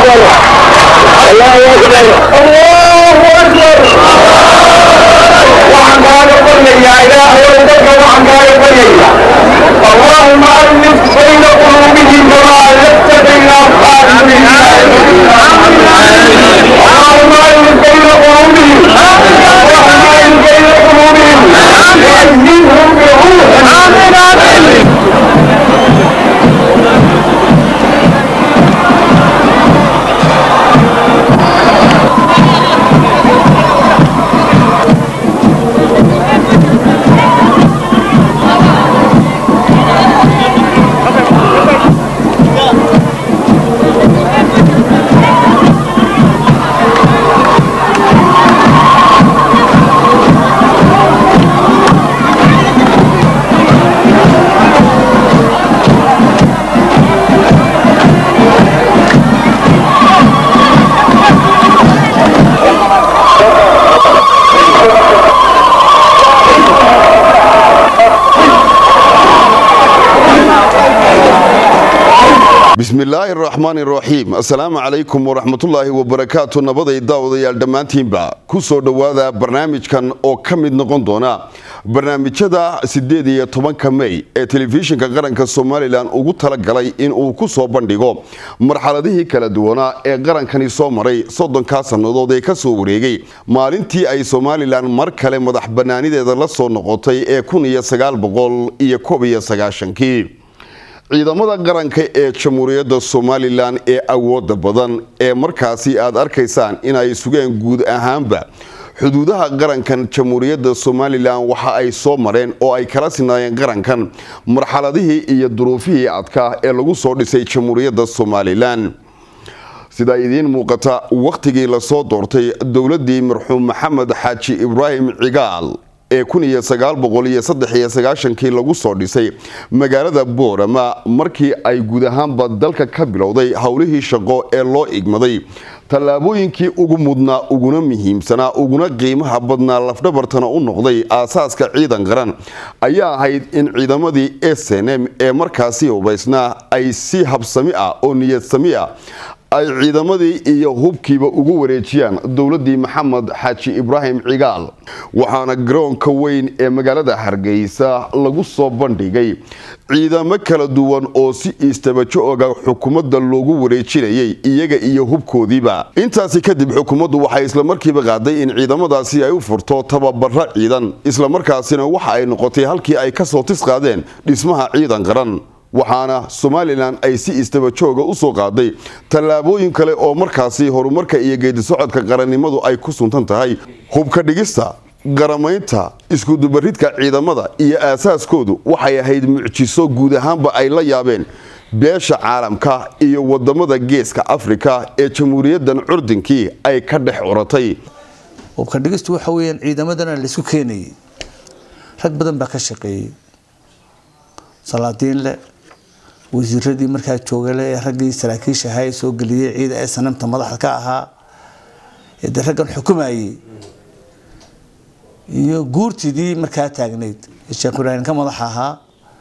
اللهم ألف بين قلوبهم كما ألفت بين أصحاب اللهم ألف بين قلوبهم اللهم ألف بين قلوبهم وأيدهم بروح آمين آمين bismillaahi araxmaan iraxiim assalaamu calaykum waraxmatullaahi wabarakaatu nabaday daawadayaal dhammaantiinba ku soo dhowaada barnaamijkan oo ka mid noqon doona barnaamijyada siddeed iyo tobanka mey ee telefishinka qaranka somalilan ugu talagalay in uu ku soo bandhigo marxaladihii kala duwanaa ee qarankani soo maray soddonkaa sannadood ee ka soo wareegay maalintii ay somalilan mar kale madax bannaanideeda la soo noqotay ee kun iyo sagaal boqol iyo koob iyo sagaashankii ciidamada qaranka ee jamhuuriyadda somalilan ee awooda badan ee markaasi aad arkaysaan inay sugeen guud ahaanba xuduudaha qarankan jamhuuriyadda somalilan waxa ay soo mareen oo ay kala sinaayeen qarankan marxaladihii iyo duruufihii adkaa ee lagu soo dhisay jamhuuriyadda somalilan sida idiin muuqata wakhtigii lasoo doortay dowladii marxuum maxamed xaaji ibraahim cigaal ee kun iyo sagaal boqol iyo saddex iyo sagaashankii lagu soo dhisay magaalada boorama markii ay guud ahaanba dalka ka bilowday howlihii shaqo ee loo igmaday tallaabooyinkii ugu mudnaa uguna muhiimsanaa uguna qiimaha badnaa lafdhabartana u noqday aasaaska ciidan qaran ayaa ahayd in ciidamadii s n m ee markaasi hubaysnaa ay si habsami ah oo niyadsami ah ay ciidamadii iyo hubkiiba ugu wareejiyaan dowladii maxamed xaaji ibraahim cigaal waxaana garoonka weyn ee magaalada hargeysa lagu soo bandhigay ciidamo kala duwan oo si istabajo oga xukuumadda loogu wareejinayay iyaga iyo hubkoodiiba intaasi kadib xukuumaddu waxay islamarkiiba qaaday in ciidamadaasi ay u furto tababaro ciidan islamarkaasina waxa ay noqotay halkii ay kasoo tis qaadeen dhismaha ciidan qaran waxaana somalilan ay si istabajooga u soo qaaday tallaabooyin kale oo markaasi horumarka iyo geedisocodka qarannimadu ay ku suntan tahay hubka dhigista qaramaynta iskudubaridka ciidamada iyo aasaaskoodu waxay ahayd mucjiso guud ahaanba ay la yaabeen beesha caalamka iyo wadamada geeska afrika ee jamhuuriyaddan curdinkii ay ka dhex curatay hubka dhigistu waxa weyaan ciidamadana laisku keenayay rag badan baa ka shaqeeyey salaadiinle wasiiradii markaa joogale ee raggii saraakiisha ahaa ee soo geliyey ciida ee sanamta madaxda ka ahaa ee dee raggan xukumayey iyo guurtidii markaa taagnayd ee sheekh ibraahim ka madax ahaa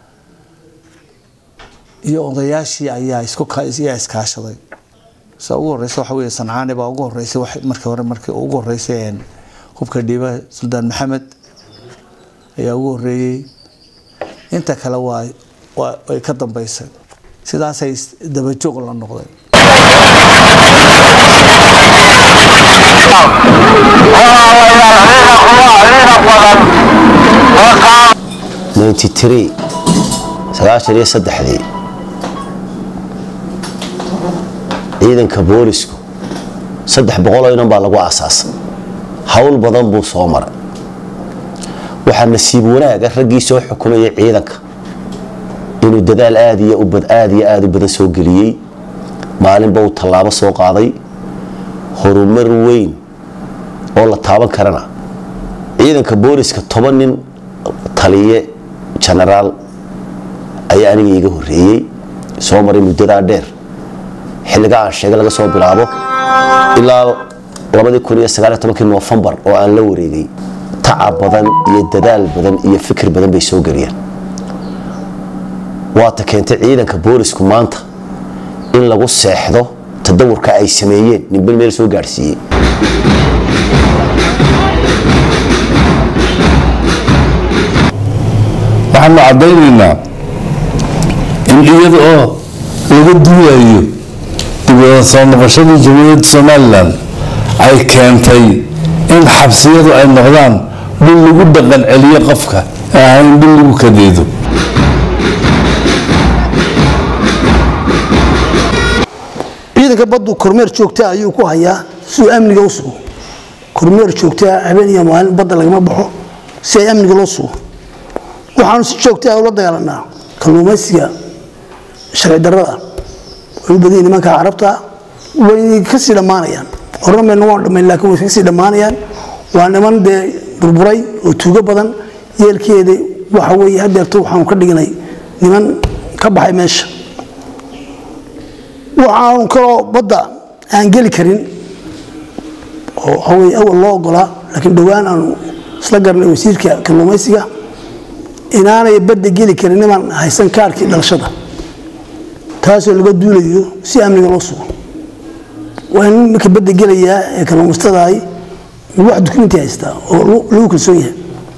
iyo odayaashii ayaa iskuyaa iskaashaday sa ugu horeysa waxa wey sancaani baa ugu horeysay markii hore markii ugu horeysay hubka dhiiba suldaan maxamed ayaa ugu horeeyey inta kale waa way ka dambaysay sidaasay dabajoog la noqdeen ninety tree sagaashan iyo saddexdii ciidanka boolisku saddex boqoloo inan baa lagu aasaasay howl badan buu soo maray waxaa nasiib wanaaga raggii soo xukumayay ciidanka inuu dadaal aad iyo aad iyo aada u badan soo geliyey maalinba uu tallaabo soo qaaday horumar weyn oo la taaban karana ciidanka booliska toban nin taliye genaraal ayaa aniga iiga horeeyey soo maray muddadaa dheer xilliga aan sheegay laga soo bilaabo ilaa nofembar oo aan la wareegay tacab badan iyo dadaal badan iyo fikir badan bay soo geliyeen waata keentay ciidanka boolisku maanta in lagu seexdo ta tadawurka ay sameeyeen ninba meel soo gaadhsiiyey waxaanu caddaynaynaa in iyada oo laga duulayo dib wada soo noqoshadii jamhuuriyadda somalilan ay keentay in xabsiyadu ay noqdaan dhul lagu dhaqan celiyo qofka ee ahayn dhul lagu kadeedo ciidanka baddu kormeer joogta ayuu ku hayaa siduu amniga u sugo kormeer joogtaa habeen iyo maalin badda lagama baxo si ay amniga loo sugo waxaanu si joogta ula dagaalanaa kalluumaysiga sharci darrada way u badan yihiin nimanka carabta way kasii dhammaanayaan horna mayna waan dhammayn laakiin way kasii dhammaanayaan waa niman dee burburay oo tuugo badan yeelkeeda waxa weeye hadeerto waxaanu ka dhignay niman ka baxay meesha waxaanu kaloo badda aan geli karin oo hawey awal loo ogolaa laakiin dhowaan aanu isla garnay wasiirka kalluumaysiga inaanay badda geli karin niman haysan kaarkii dhalashada taasoo laga duulayo si amniga loo sugo waa in marka badda gelayaa ee kalluumaystadaay wax dukumenti haystaa oo lagu kalsoon yahay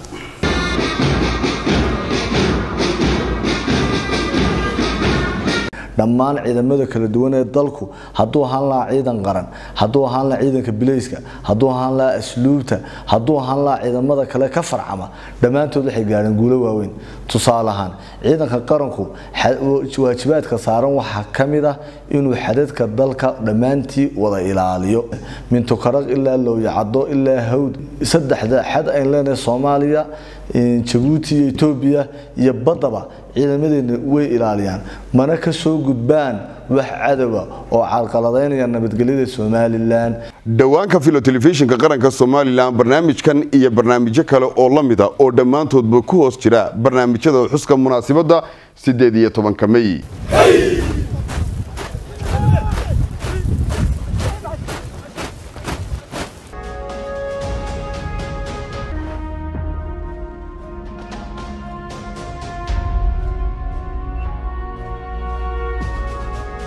dhammaan ciidamada kala duwan ee dalku hadduu ahaan lahaa ciidan qaran hadduu ahaan lahaa ciidanka bileyska hadduu ahaan lahaa asluubta hadduu ahaan lahaa ciidamada kale ka farcama dhammaantood waxay gaadheen guulo waaweyn tusaale ahaan ciidanka qaranku waajibaadka saaran waxaa ka mid ah inuu xadadka dalka dhammaantii wada ilaaliyo mintukaraq ilaa lowyacado ilaa hawd saddexda xad ayn leenahay soomaaliya jabuuti iyo etoobiya iyo baddaba ciidamadeena way ilaaliyaan mana ka soo gudbaan wax cadowa oo carqaladaynaya nabadgelyada somalilan dhowaanka filo telefishinka qaranka somalilan barnaamijkan iyo barnaamijyo kale oo la mida oo dhammaantoodba ku hoos jira barnaamijyada xuska munaasabadda sideed iyo tobanka mey